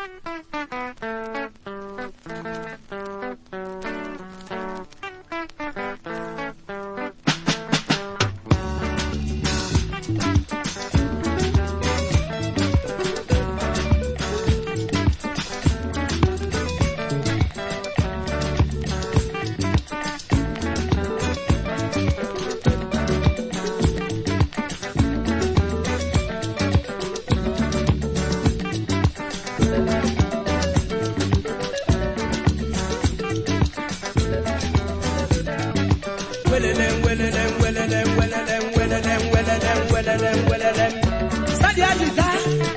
welelem welelem welelem welelem welelem welelem welelem welelem sadi adida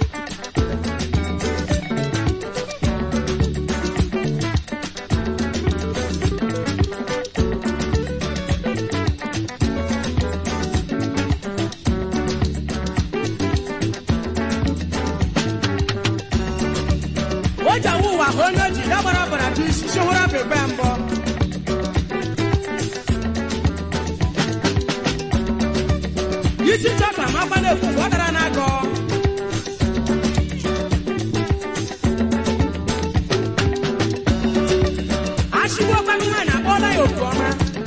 oja wuwa onye ji dabara bara bụ isi si hụrụ abịgbe mbọ isi chọka makwa na-ekwu ọ dara n'agọ achịgbuokwanụ nwaanyị akpọọla ya otu ọma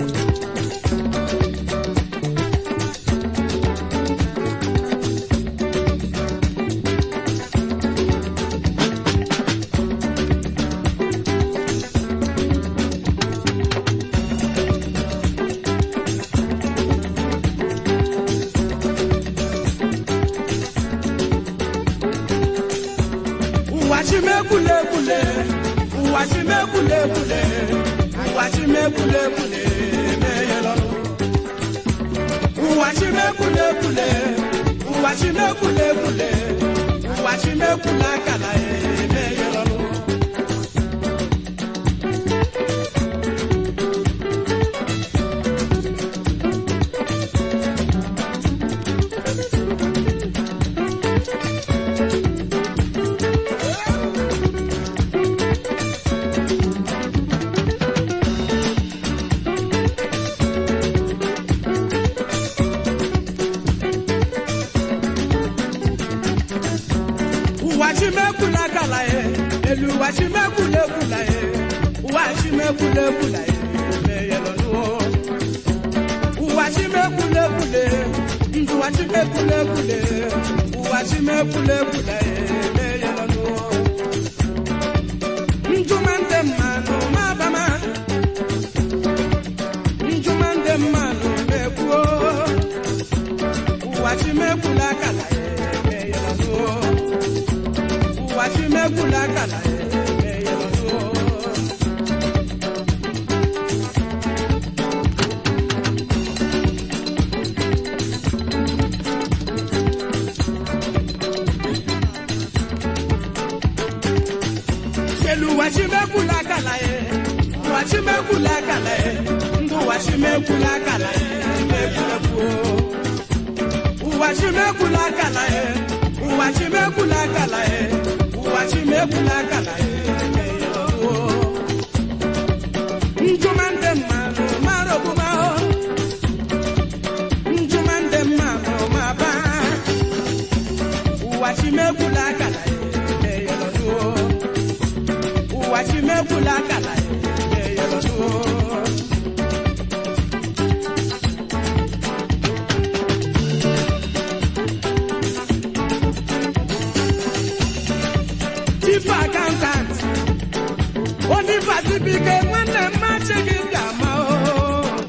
ụwa chimekwulekwule ụwa chimekwulekwule ụwa chimekwulekwule emeghela ụwa chimekwulekwule ụwa chimekwulekwule ụwa chimekwule akala emeghela ụwa chimekwula akala ye elu ụwa chimekwulekwula ye ụwa chimekwulekwula ye emeghela ụwa chimekwulekwule ndụ ụwa chimekwulekwule ụwa chimekwulekwule ye emeghela njuma ndị mmanụ mabama njuma ndị mmanụ mekwuo ụwa chimekwula akala ye emeghela ụwa chimekwula akala ye emeghela Selu wachimekula kala ye, wachimekula kala ye, ndu wachimekula kala ye, mekula kuo. Wachimekula kala ye, wachimekula kala ye, wachimekula kala ye, mekula kuo. Njumande mano marobuma o, njumande mano maba. Wachimekula kala ye, mekula kuo ụwa chimekwula akala ya eyelọnuo chief accountant onipatibike nwanne mmachi gị ga-ama o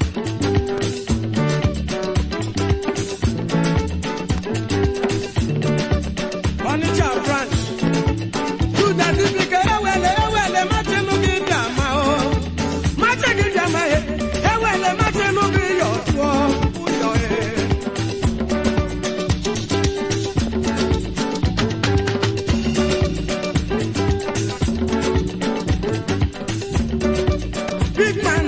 Onitsha branch Tudadibike ewele ewele machenụ gị dị ama o mache gị dị ama e ewele machenụ gị yọ tụọ ụyọ e big man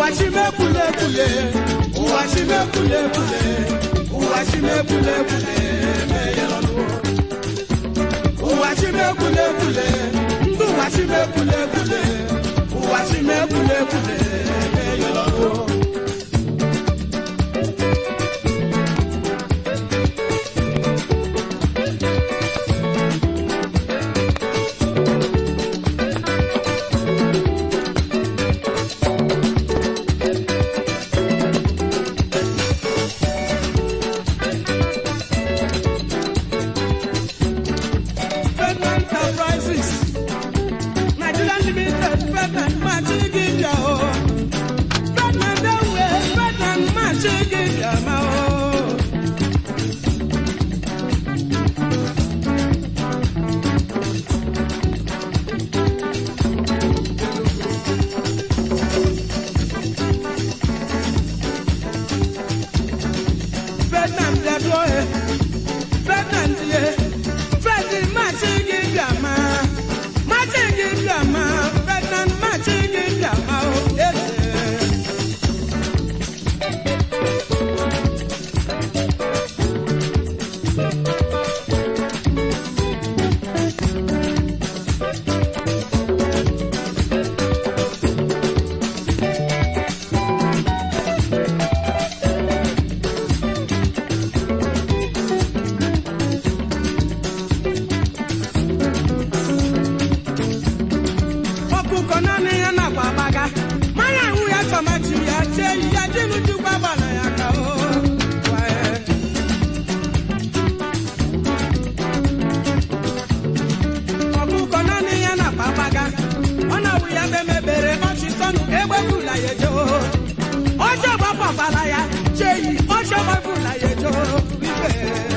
ụwa chimekwulekwule ụwa chimekwulekwule ụwa chimekwulekwule meyelọnụ ụwa chimekwulekwule ndị ụwa chimekwulekwule ụwa chimekwulekwule meyelọnụ Federal Enterprises, Nigeria Limited, Federal Machigibia o. Federal Dawe, Federal Machigibia ma o. Federal Dawe, Federal Die, Federal Machigibia ma. Machigibia ma, Federal Machigibia ma o. Yes, sir. ọkụkọ naanị ya na-agba agbaga mmanya ahụ ya tọmati ya chee ya jinujukwa gbana ya ka o Wae. ọkụkọ naanị ya na-agba agbaga ọ na-awụ ya bemebere ọchịtọnụ egbefula ya ejo ọjọ gbapapala ya cheyi ọjọ gbapụla ya ejo ibe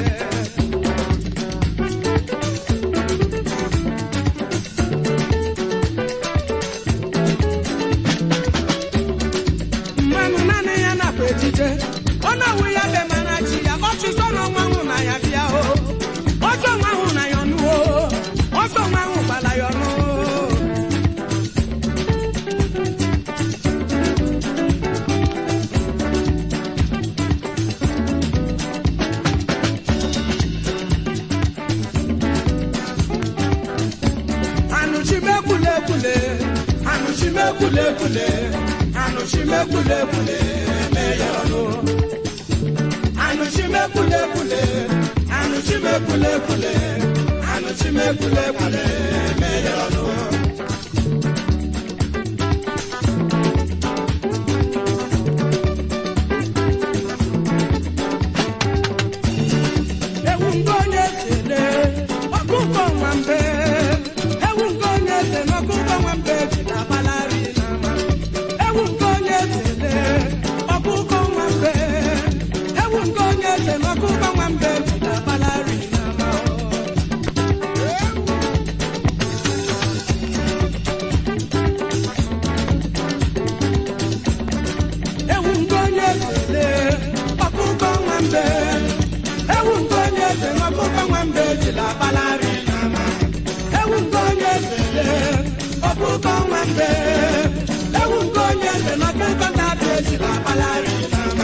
mmanụ naanị ya nakwa ejije ọ na-awụ ya be mana chi ya ọchịsọ na ọnwa nwụ na ya bịa o ọsọ nwa ahụ na ya ọnụ o ọsọ nwa ahụ gbala ya ọnụ anụchimekwulekwule anụchimekwulekwule anụchimekwulekwule meyọnụ anụchimekwulekwule anụchimekwulekwule anụchimekwulekwule meyọnụ ewu nke onye sele ọkụkọ nwambe ewu nke onye se n'ọkụkọ nwambe ji na-agbalari n'ama ewu nke onye sele ọkụkọ nwambe ewu nke onye se n'ọkụkọ nwambe ji na-agbalari n'ama ewu nke onye sele ọkụkọ nwambe ewu nke onye eze n'ọkụkọ nwambe jiri akpalari n'ama ewu nke onye eze ọkụkọ nwambe ewu nke onye eze n'ọkụkọ na-abịa ejiri akpalari n'ama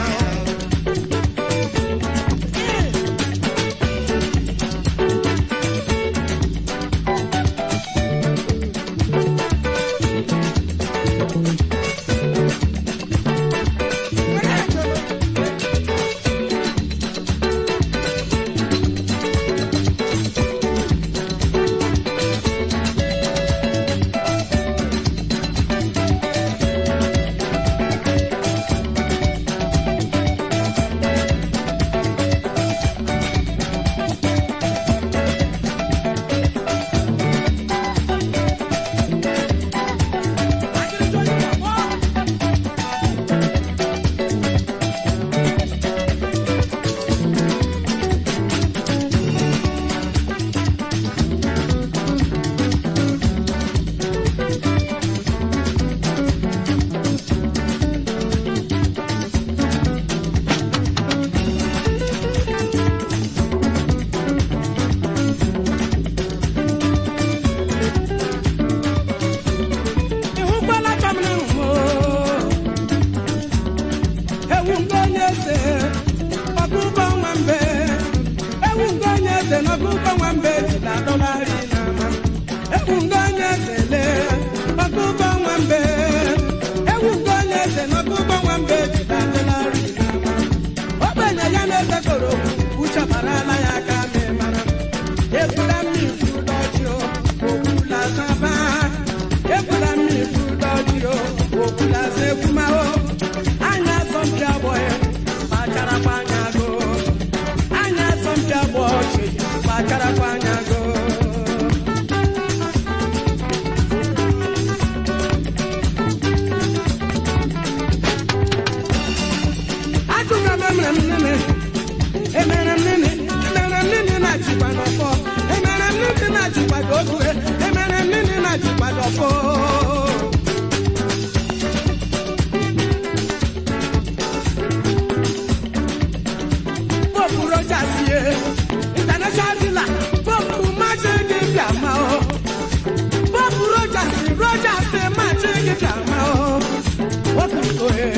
Rogers machi gị dama o okoko e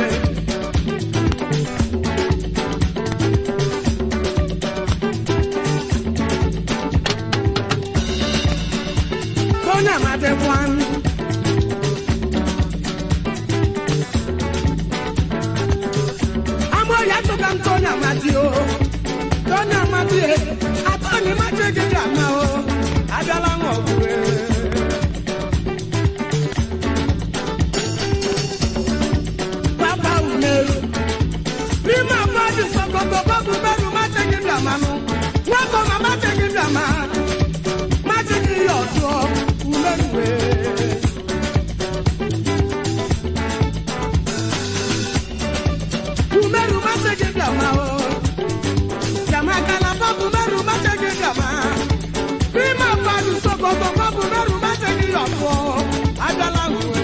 Tony Amade one Amo ya to kam Tony Amade o Tony Amade atoni machi gị dama o Adala nwa ogwe Papa Umeru. N'ime afọ dị Sokoto, bọbụ Umeru machighị ndamanụ. Nwakọ ma machighị ndama. Machighị ya ọzọ, Umeru wee. Umeru machighị ndama o. Jama kala bọbụ Umeru machighị ndama. N'ime afọ dị Sokoto, bọbụ Umeru machighị ya ọzọ. Adala wee.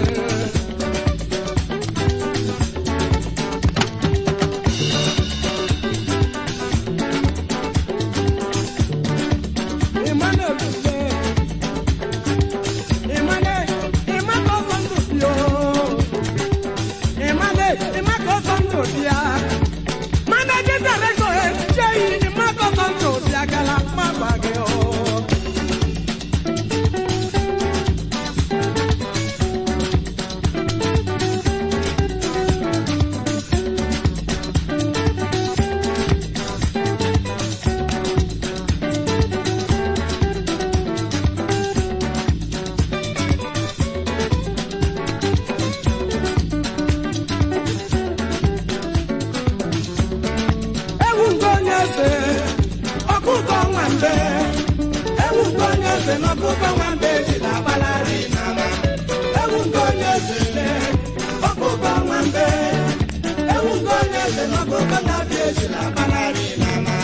Emmanuel Dube. Emmanuel, Emmanuel Ozondo bi o. Emmanuel, Emmanuel Ozondo bi a. Managing director ẹ ṣe yìí Emmanuel Ozondo bi agala má gbàgbé o. Ewu nke onye eze, ọkụkọ nwambe. Ewu nke onye eze na ọkụkọ nwambe ejila agbalari n'ama. Ewu nke onye eze le, ọkụkọ nwambe. Ewu nke onye eze na ọkụkọ na-abịa ejila agbalari n'ama.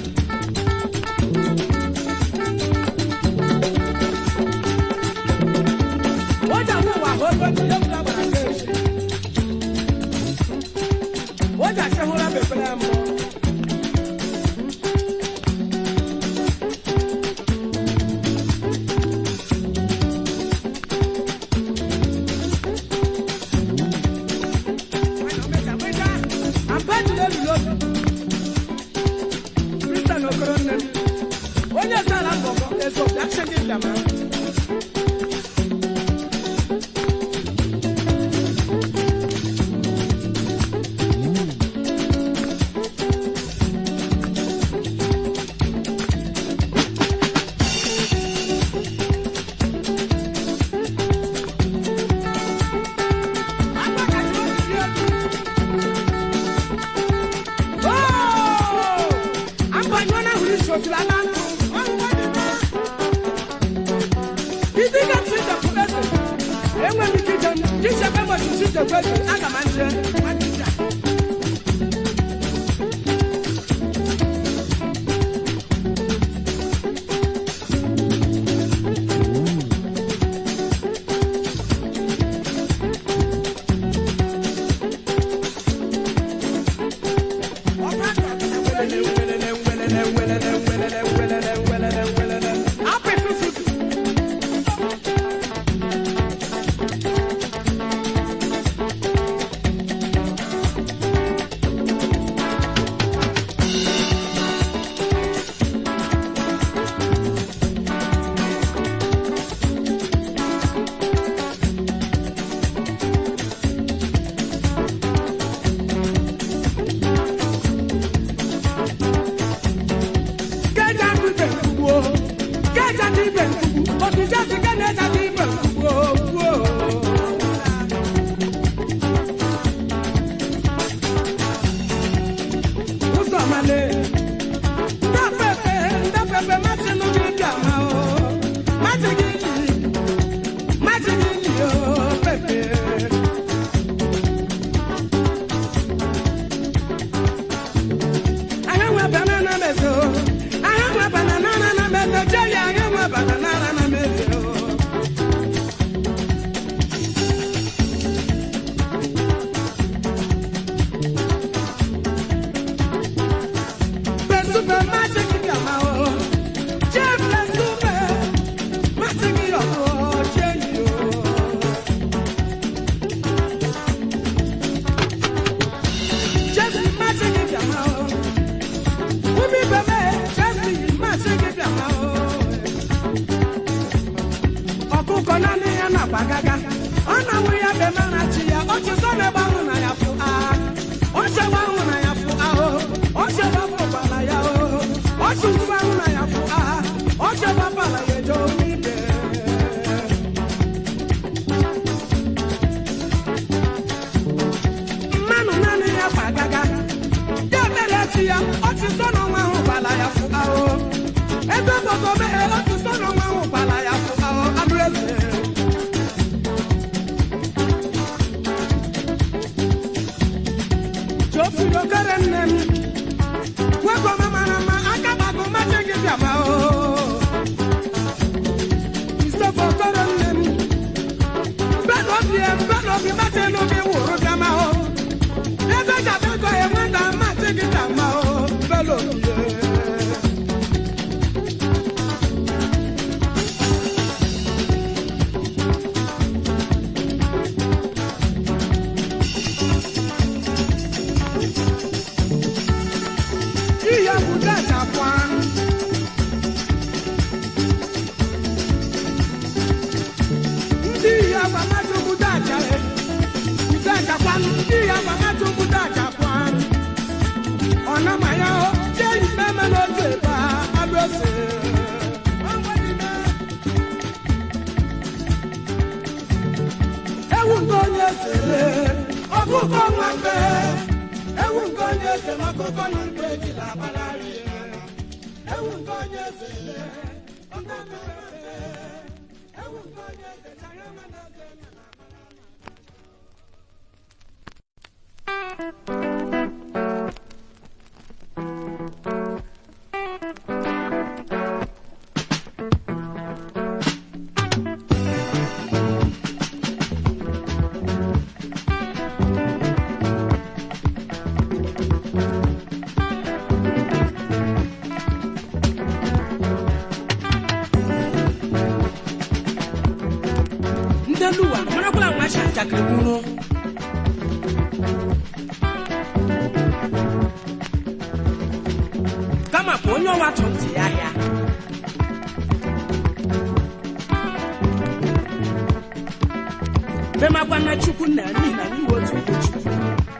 Oja mú wà ó lójú yóò fún abàrà kéèṣì. Oja ṣe múra bèbèrè mọ́. onye sala mbọbọ ezo bịa chegị ndama enweghị ike ije m ichebe ụbọchị isi chekwa ego aga m nje gaga ọ na-awụ ya be mara chi ya ọchịsọ na-ebe ahụ na ya fụ agha ọchịgba ahụ na ya fụ ahụ ọchịgba fụkwara ya o ọchịgba ahụ na ya fụ agha ọchịgba bara ya eje omibe mmanụ naanị ya kwa gaga ya mere chi ya ọchịsọ n'ọnwa ahụ gbara ya fụ ahụ ebe obodo meghe ọchịsọ n'ọnwa ahụ gbara ya fụ ahụ anụ eze Jofiro kere nne m wego m mara mma aka gbago mmachi gị bịaba o isoko kere nne m mbedo obi mbedo obi mmachi elu gị wụrụ bịama o ebe gabego enweta mmachi gị bịama o mbedo obi iya buda jakwan ndị iya gbamatu buda jare buda jakwan ndị iya gbamatu buda jakwan ọnamanya o jẹ ìfẹmẹ lójú ìbá abẹsẹ. ewu nke onye sere ọkụkọ nwa mbe ewu nke onye sere ọkụkọ na nke ejila agbalari ewu nke onye sere ọkụkọ nwa mbe ewu nke onye sere chara mana eze na ndị elu ụwa marakwala nwa cha njakịrị nwụrụ kama bụ onye ọwa tụ ntị ya ahịa memakwa na chukwu na n'ihi na n'ihi otu bụ chukwu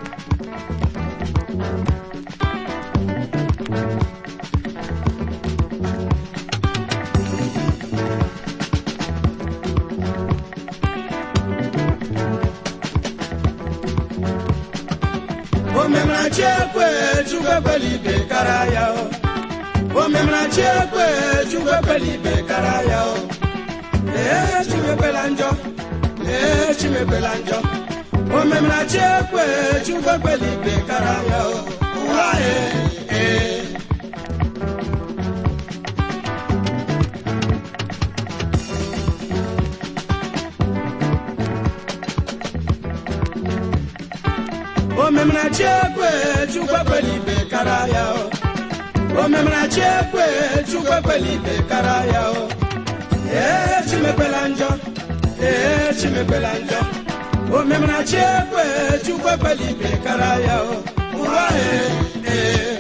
omemrachi ekwe chukwu ekwela ibe kara ya o omemrachi ekwe chukwu ekwela ibe kara ya o ee chukwu ekwela njọ ee chukwu ekwela njọ omemrachi ekwe chukwu ekwela ibe kara ya o ụwa ee ee omemrachi ekwe chukwu ekwela ibe kara ya o omemrachi ekwe chukwu ekwela ibe kara ya o ee chimekwela njọ ee chimekwela njọ omemrachi ekwe chukwu ekwela ibe kara ya o ụwa ee ee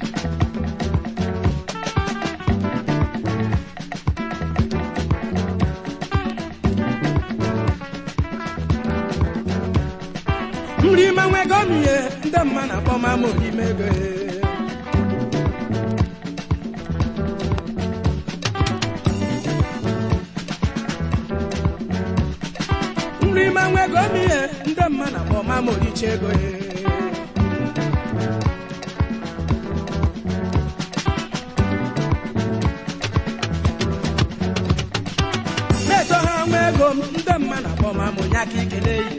nri ma nwego m ihe ndị mma na-akpọ m ama orimego nri ma nwego m ihe ndị mma na-akpọ m ama oricha ego na-eto ha nwa ego m ndị mma na-akpọ m ama onye aka ikele yi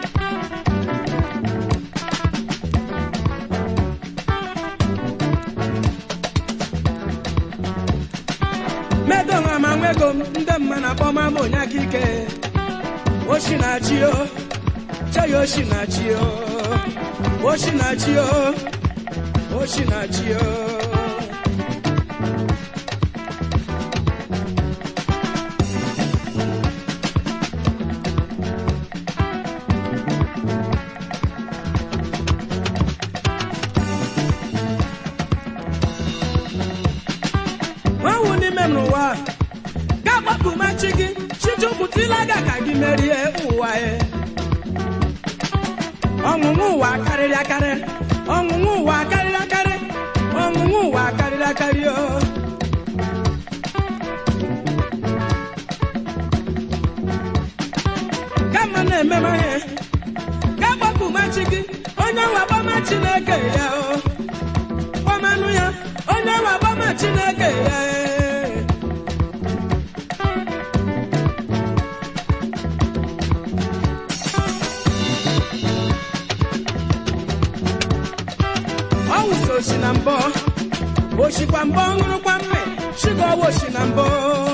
medo nwa ma nwa ego m ndị mma na-akpọ m ama onye aka ike oshi na chi o cheya oshi na chi o oshi na chi o oshi na chi o nwanwụ n'ime m n'ụwa ga-agbapụ ma chi gị chiju chukwutilaga ka gị merie ụwa ya ọnwụnwụ ụwa karịrị akarị ọnwụnwụ ụwa karịrị akarị ọnwụnwụ ụwa karịrị akarị o kama na-ememe ihe ka gbakụmachi gị onye nwe agbama chineke ya o kpọmanụ ya onye nwe agbama chineke ya e. ọ wụsa oshi na mbọ oshikwa mbọ ṅụrụkwa mme shiga ọwa oshi na mbọ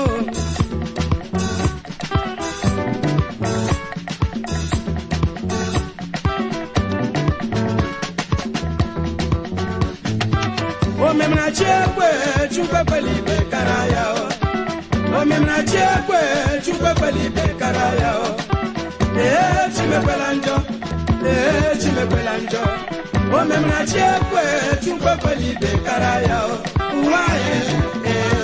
omemnachi ekwe chukwu ekwela ibe kara ya o omemnachi ekwe chukwu ekwela ibe kara ya o ee chimekwela njọ ee chimekwela njọ omemnachi ekwe chukwu ekwela ibe kara ya o ụwa anyị ee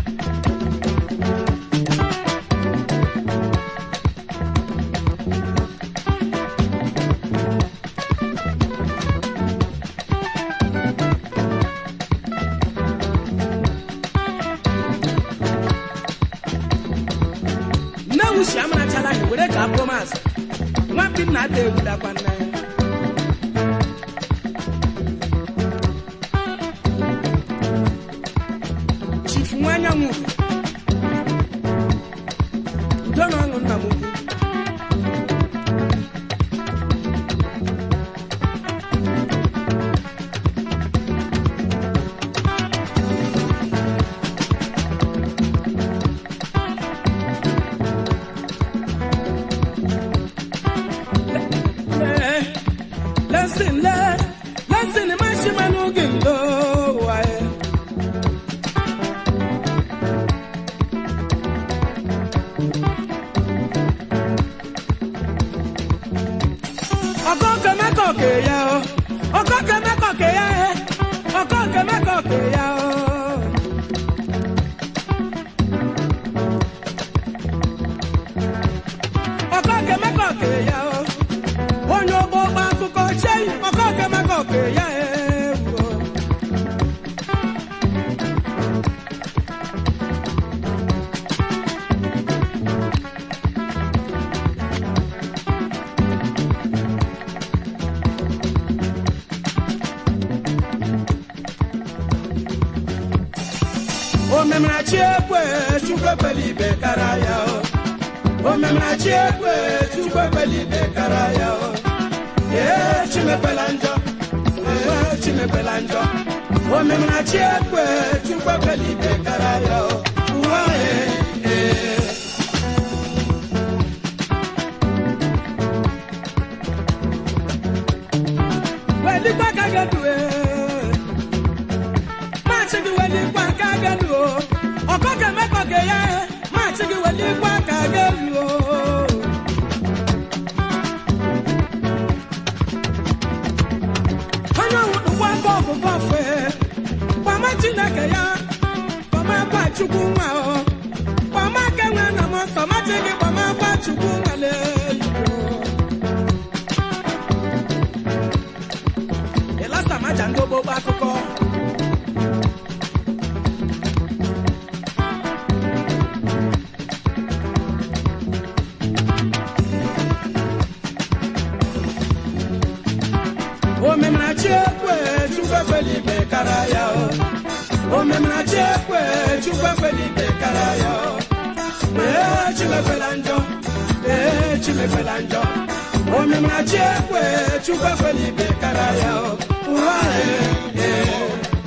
nne wusi amarachala anyị were ka abụrụ maazị nwampi nna ada egwudakwa nne chifu nwa anyanwụ udo na ọṅụ nna m ukwu Listen, listen, listen, man, who can go? Ọkọ kẹmẹkọ kẹyà o, ọkọ kẹmẹkọ kẹyà ẹ, ọkọ kẹmẹkọ kẹyà o. Ọkọ kẹmẹkọ kẹyà o onye ọgbọ ọgba akụkọ chei ọkọ kemaka ọka ya ewu omemnachi ekwe chukwu ekwela ibe kara ya o omemnachi ekwe chukwu ekwela ibe kara ya o ee chimekwela njọ ee chimekwela njọ omemnachi ekwe chukwu ekwela ibe kara ya o ụwa ee ee welikwa ka gedu ee maachị gị welikwa ka gedu o ọkọ ga-emekọ ge ya maachị gị welikwa ka gedu o onye ọwụdụkwa aka ọgụgụ ọfe gbama chineke ya gbama gwa chukwu nwa o gbama aka nwe na m ọsọ machi gị gbama gwa chukwu nwale ịlasa maja ndị ogbogbo akụkọ omemnachi ekwe chukwu ekwela ibe kara ya o omemnachi ekwe chukwu ekwela ibe kara ya o ee chimekwela njọ ee chimekwela njọ omemnachi ekwe chukwu ekwela ibe kara ya o ụwa ee ee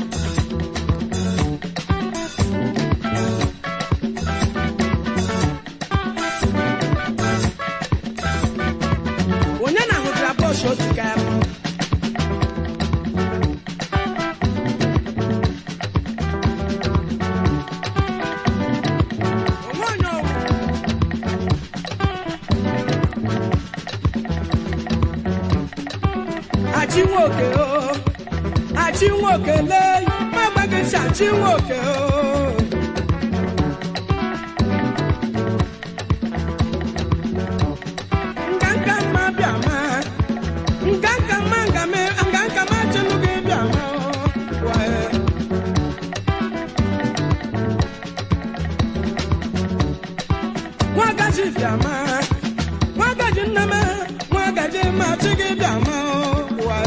onye na-ahụtara bọs otu ka ya onwe onye ọwụ achị nwoke o achị nwoke lee ma gbaghị si achị nwoke o chi gị bịa ma ụwa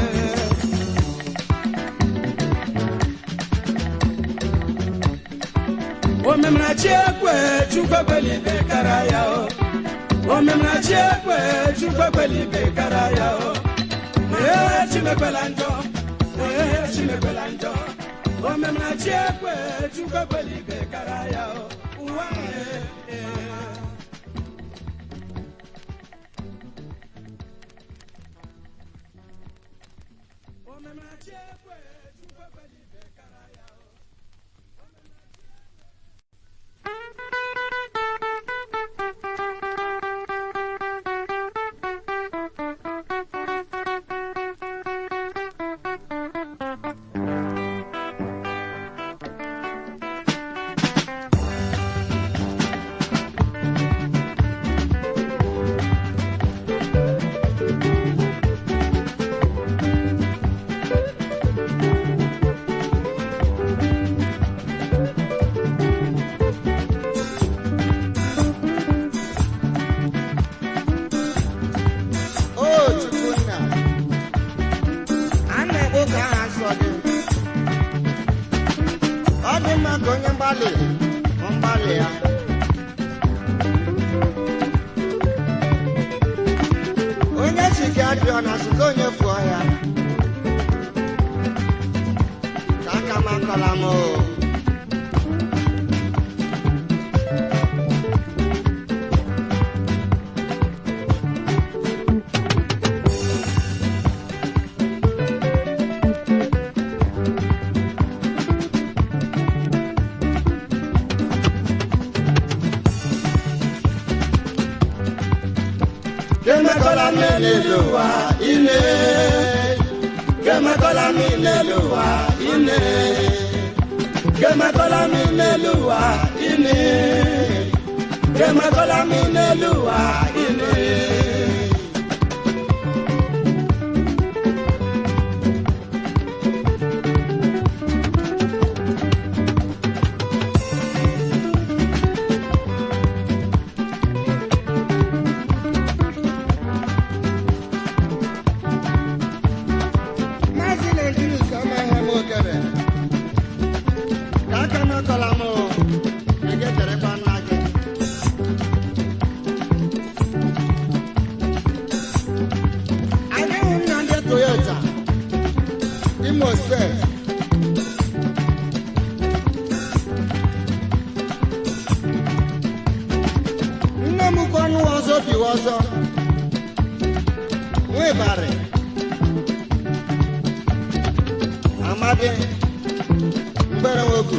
omemrachi ekwe chukwu ekwelibe kara ya o omemrachi ekwe chukwu ekwelibe kara ya o ee chimekwela njọ ee chimekwela njọ omemrachi ekwe chukwu ekwelibe kara ya o ụwa ee, ee. Omemrachi ekwe chukwu ekwelibe kara ya o O Chukwunna, a na-ekwu ka aha sọ gị. Ọ dị mma ka onye mgbalị hụ mgbalị ya. Onye si ka adịọ na sịka onye fụọ ya. Ka aka m akọla m o. Kemekola mi n'elu ụwa ine Kemekola mi n'elu ụwa ine Kemekola mi n'elu ụwa ine Kemekola mi n'elu ụwa ine Maazị Naijiria ka ọma ihe m okere. Ka aka m akọla m o. Ị ga-echerekwa nna gị. Anyị hụ nna ndị Toyota, Imo steeti. Nne m kwa ọnụ ọzọ biwa ọzọ. Nwebarị. Amadi mgbere nwoke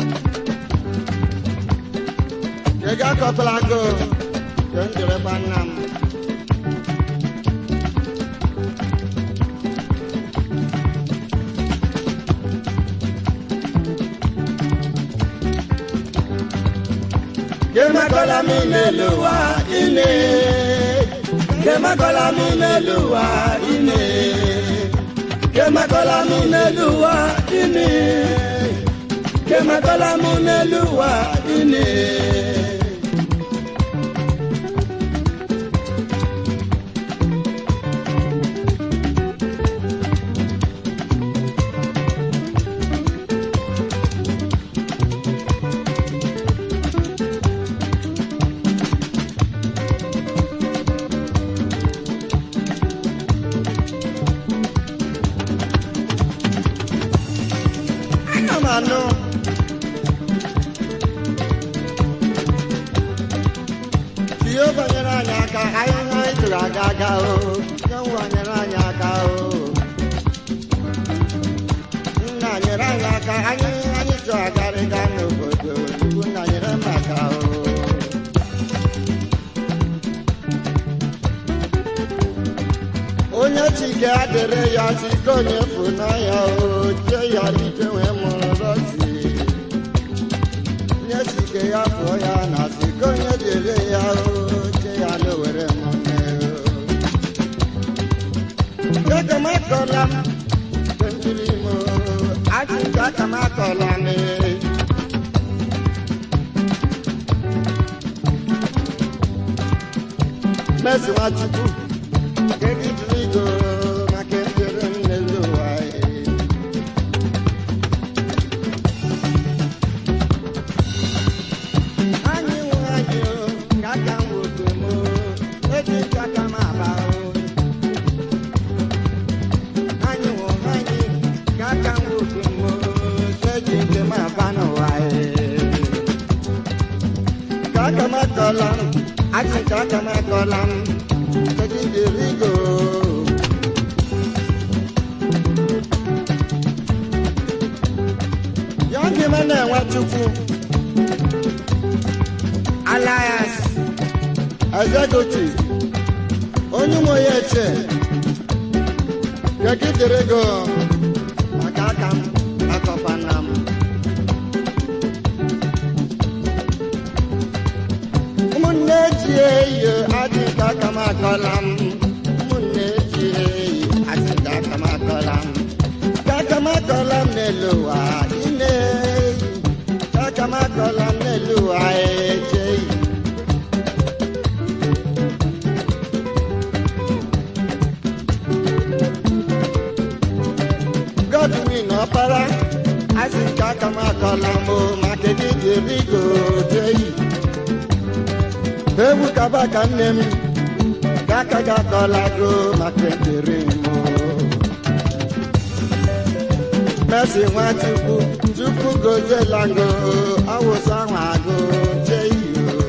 ị ga-akọtala go ka m jirekwa nna m Kemekola mi n'elu ụwa ine Kemekola mi n'elu ụwa ine Kemekola mi n'elu ụwa ine Kemekola mi n'elu ụwa ine ana m anụ ihe banyere anyị aka anyị ha anyị tụrụ aga aga o nye nwa nyere anyị aka o nna nyere anyị aka anyị anyị chọ agarịga n'obodo chukwu nna nyere m aka o onye chike adịrị ya chike onye funanya o chie ya ike wee mụrụ rọsi nye chike ya pụọ ya na chike onye dịrị ya o chie ya n'owere mụme o ekamakọla m kentiri m achịcha akamakọla m mesi nwachukwu Kegi Trigo, akọla m achịcha aka m akọla m ejiderigo ya gị ma na-enwe chukwu Alliance. executive onye ụmụ ya eche gegidere maka aka m akọpana m ụmụnne ji eyi adị ka aka m akọla m ụmụnne ji eyi adị ka aka m akọla m ka aka m akọla m n'elu ụwa ine ka aka m akọla m n'elu ụwa echeghị Godwin ọpara asị nke aka m akọla m maka gị jiri goteyi ewu kaba ka nne m ka aka gị akọla go maka ekpere m Mercy Nwachukwu Chukwu goziela ngo awụsa ahụ agụ cheyi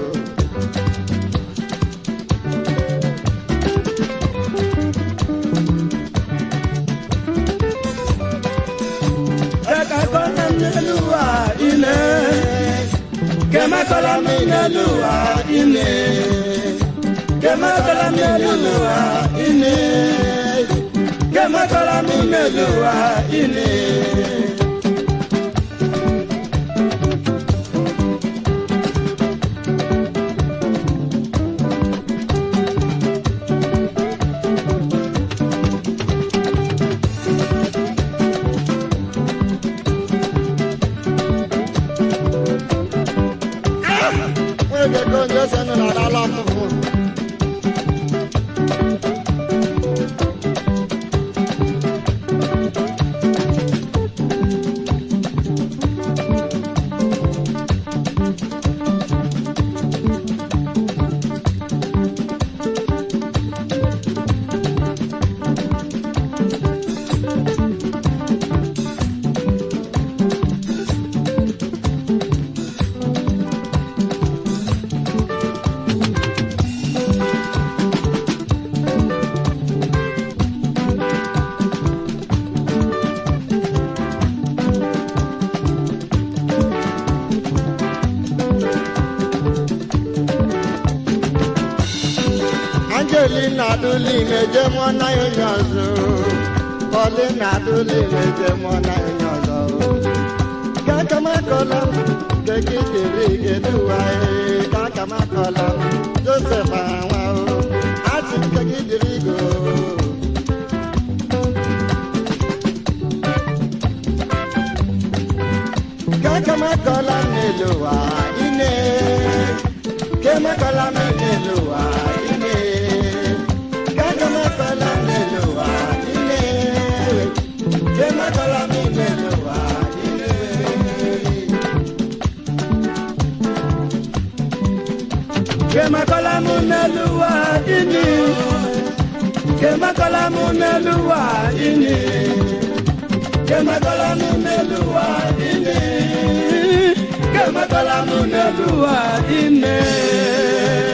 Kekakọla m n'elu ụwa ine. Kemakọla m n'elu ụwa ine. Kemakọla m n'elu ụwa ine. Kemakọla m n'elu ụwa ine. nwege ka onye ose nọ n'ala ọfụfụ Angelina Adulin eje mụọ na ya onye ọzọ Paulina Adulin eje mụọ na ya onye ọzọ ka aka m akọla m nke gị dịrị geduwa ka aka m akọla m Joseph anwa o asị nke gị dịrị go ka aka m akọla m n'elu ụwa ine ka emekwala m n'elu ụwa ine ka aka m akọla m n'elu ụwa ine ka emekwala m n'elu ụwa ine Kemakọla m n'elu ụwa ine. Kemakọla m n'elu ụwa ine. Kemakọla m n'elu ụwa ine. Kemakọla m n'elu ụwa ine.